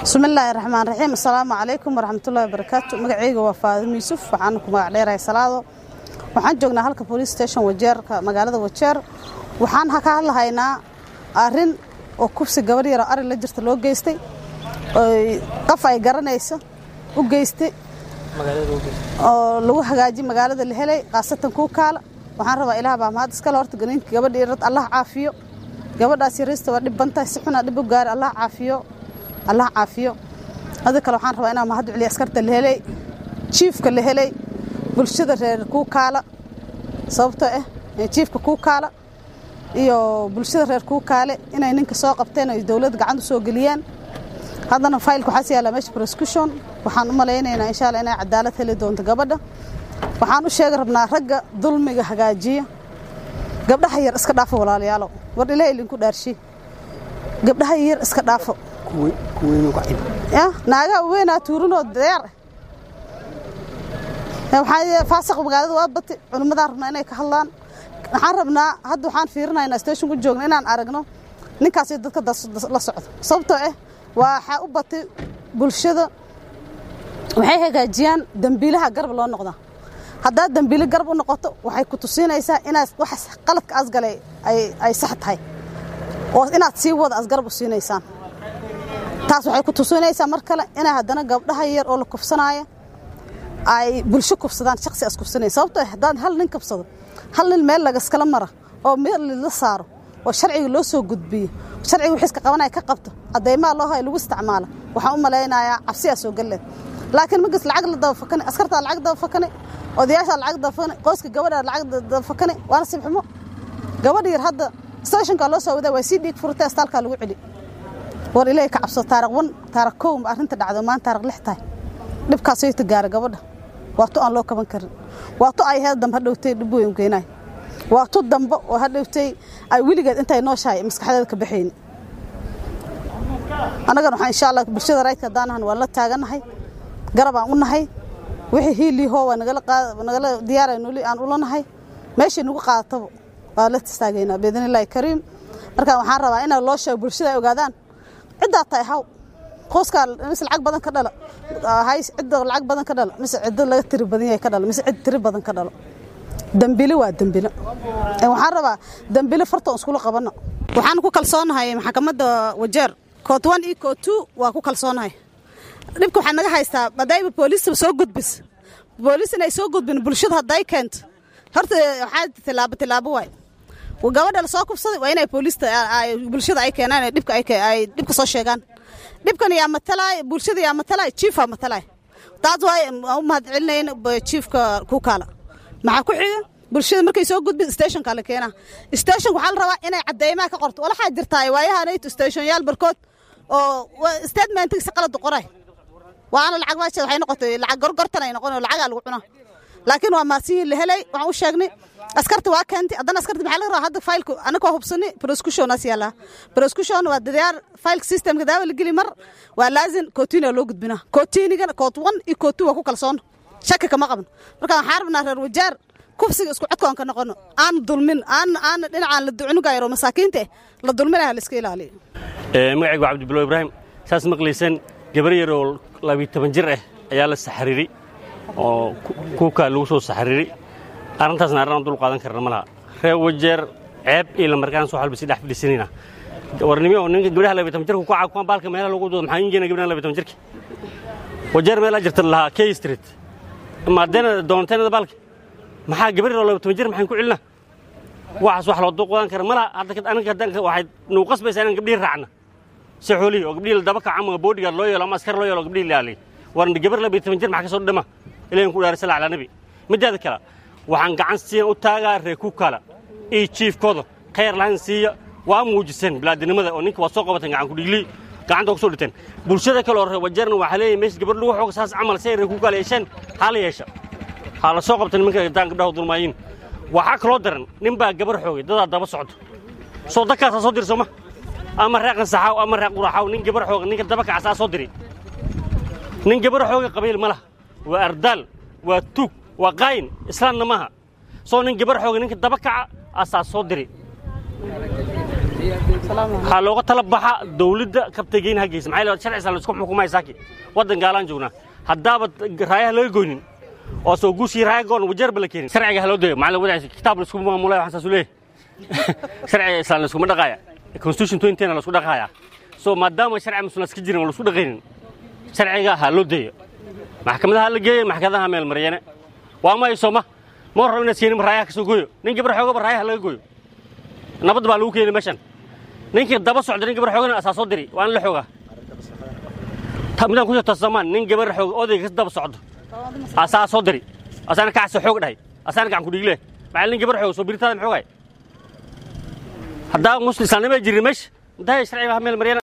bismillaahi raxmaan raxiim assalaamu calaykum waraxmatullahi wabarakaatu magacayga waa faadimo yuusuf waxaana ku magac dheerahay salaado waxaan joognaa halka police station wajeerka magaalada wajeer waxaan ka hadlahaynaa arrin oo kubsi gabadh yaroo ari la jirta loo geystay qof ay garanayso u geystay oo lagu hagaaji magaalada la helay khaasatan kuu kaala waxaan rabaa ilaah baa mahad iskale horta ganinka gabadha yarad allah caafiyo gabadhaas yariista waa dhibbantahay si xunaa dhib u gaari allah caafiyo allah caafiyo hada kale waxaan rabaa inaan mahad celiya askarta la helay jiifka la helay bulshada reer kuu kaala sababtoo ah jiifka kuu kaala iyo bulshada reer kuu kaale inay ninka soo qabteen ay dowladda gacanta soo geliyaan haddana faylka waxaas yaallaa meesha prosecution waxaan u malaynaynaa insha allah inay cadaalad heli doonto gabadha waxaan u sheegi rabnaa ragga dulmiga hagaajiya gabdhaha yar iska dhaafo walaalayaalow war ilaah idinku dhaarshi gabdhaha yar iska dhaafo naagaha weynaa tuurinoo deer faasaq magaalada waa bati culimmadaan rabnaa inay ka hadlaan waxaan rabnaa hadda waxaan fiirinaynaa station ku joogna inaan aragno ninkaasi dadka la socdo sababtoo ah waxaa u batay bulshada waxay hagaajiyaan dembiilaha garab loo noqdaa haddaad dembiile garab u noqoto waxay ku tusiinaysaa inaad wax qaladka asgalay ay sax tahay oo inaad sii wada asgarab u siinaysaan taas waxay ku tusinaysaa mar kale inay haddana gabdhaha yar oo la kufsanaayo ay bulsho kufsadaan shaksi as kufsanaya sababtoo haddaad hal nin kufsado hal nin meel lagaskala mara oo meel la saaro oo sharciga loo soo gudbiyo sharciga wixiiska qabanaya ka qabto caddaymaha loo hayo lagu isticmaalo waxaan u malaynayaa cabsiyaa soo galleed laakiin markas lacag la dabafakani askartaa lacag dabafakani odayaashaa lacag dabafakani qoyska gabadhaa lacag dabafakani waana sibxumo gabadh yar hadda stationkaa loo soo wadaa waa sii dhiig furtay astaalkaa lagu celi war ilaahay ka cabso taariq wan taariq kow arrinta dhacdo maan taariq lix tahay dhibkaasoo ta gaara gabadha waa tu aan loo kaban karin waa tu ay heed dambe hadhowtay dhib weyn keenaay waa tu dambe oo hadhowtay ay weligeed intay nooshahay maskaxdeeda ka baxayni annagana waxaan insha allah bulshada raydka haddaan ahan waan la taaganahay garabaan u nahay wixii hiilihoo waa nagala diyaara nuli aan ula nahay meeshay nagu qaadataba waa la tastaageynaa biidnillaahi kariim marka waxaan rabaa inaa loo sheego bulshada ay ogaadaan ciddaa tahay haw qoyskaa mise lacag badan ka dhala hays cidda lacag badan ka dhala mise ciddo laga tiri badan yahay ka dhalo mise cid tiri badan ka dhalo dembile waa dembile waxaan rabaa dembile fartoon iskula qabanno waxaan ku kalsoonahay maxkamadda wajeer koot one iyo koot two waa ku kalsoonahay dhibka waxaa naga haystaa hadayba booliista soo gudbis booliis inay soo gudbin bulshada hadday keento horta waxaa tilaabo tilaabo waay gabadha la soo kubsaday waa inay booliista bulshada ay keenaan dhibka ay dhibka soo sheegaan dhibkan yaa matalaay bulshada yaa matalaay jiifaa matalaay taas waay u mahad celinayn jiifka ku kaala maxaa ku xiga bulshada markay soo gudbin stationka la keenaa stationka waxaa la rabaa inay cadeymaha ka qorto walaxaa jirtaa waayahanayto stationyaal barkood oo statementki si qalad qoray waana lacag maasha waxay noqotay lacag gorgortan ay noqon lacagaa lagu cunaa laakiin waa maasiyiin la helay waxaan u sheegnay askarta waa keentay haddana askarta maxaa laga rabaa hadda faylku anaka hubsani prosecutionaas yaallaa prosecution waa dadayaar faylka systemka daawa la geli mar waa laazim kootiina loo gudbinaa kootiinigana koot one iyo koot two waa ku kalsoon shaki kama qaban marka waxaan rabnaa reer wajaar kufsiga isku codkoon ka noqono aan dulmin aan aan dhinacaan la ducunugayro masaakiinta eh la dulminaha la iska ilaaliyo magacaygu waa cabdibillow ibraahim saas maqlaysan gabar yar oo labiyo toban jir ah ayaa la saxariiray oo kuukaa lagu soo saxariiray arrintaasna arrin aan dul qaadan karna ma laha reer wajeer ceeb iyo lamarkaan soo halbisi dhex fadhiisanayna warnimo oo ninka gabdhaha labiyo toban jirka ku caakuwan baalka meelaha lagu doodo maxaa injeena gabdhaha labiyo toban jirka wajeer meelaa jirta lahaa k street maadeena doonteennada baalka maxaa gabar yar oo labiyo toban jir maxaan ku celinaa waxaas wax loo dul qaadan kara ma laha hadda aniga haddaan waxay nagu qasbaysaa inaan gabdhihii raacna si xoolihii oo gabdhihii la daba kaca ama boodhigaad loo yeelo ama askar loo yeelo gabdhihii la aaliy warna gabar labiyo toban jir maxaa ka soo dhama ilahin ku dhaari sala calaa nabi midaada kale waxaan gacan siiyan u taagaa reer kuukala iyo jiifkooda khayr lahan siiya waa muujiseen bilaadinimada oo ninka waa soo qabateen gacan kudhiglii gacanta ku soo dhiteen bulshada kale oo reer wajeerna waxaa leeyahay meesha gabadh lagu xooga saas camal si ay reer kuukala yeesheen haa la yeesha haa la soo qabta nimanka daan gabdhaha dulmaayiin waxaa kaloo daran nin baa gabar xoogay dadaa daba socdo soo dadkaasaa soo diri sooma ama reer qansaxaaw ama reer quraxaaw nin gabar xooga ninka daba kacasaa soo diri nin gabar xooga qabiil ma laha waa ardaal waa tuug waa qaayin islaamna maaha soo nin gabar xooga ninka daba kaca asaa soo diri waxaa looga tala baxa dawladda kabtageyn ha geysa maxaa yeele sharci islaan laisku xukumaya saaki waddan gaalaan joognaa haddaaba raayaha laga goynin oo soo guushii raaya goon wajeerba la keenin sharciga ha loo dayo macallin wadaciisa kitaab laisku maamulaya waxaan saasu leeyahay sharciga islaan laiskuma dhaqaaya constitution twentyna laisku dhaqaaya so maadaama sharci muslim iska jirin oo laisku dhaqaynin sharciga ha loo dayo maxkamadaha la geeya maxkamadaha meel maryane waa ma sooma ma rabo inaad siinin raayaha ka soo gooyo nin gabar xoogaba raayaha laga gooyo nabad baa lagu keenay meeshan ninkii daba socda nin gabar xoogana asaa soo diri waa in la xoogaa midaan ku jirto samaan nin gabar xoog odayga ka daba socdo asaa soo diri asaana kacsa xoog dhahay asaana gacan ku dhiigle maxaa nin gabar xoog soo biritaada maxoogay haddaa muslim islaamnimo jirin meesha intahay sharciga meel maryana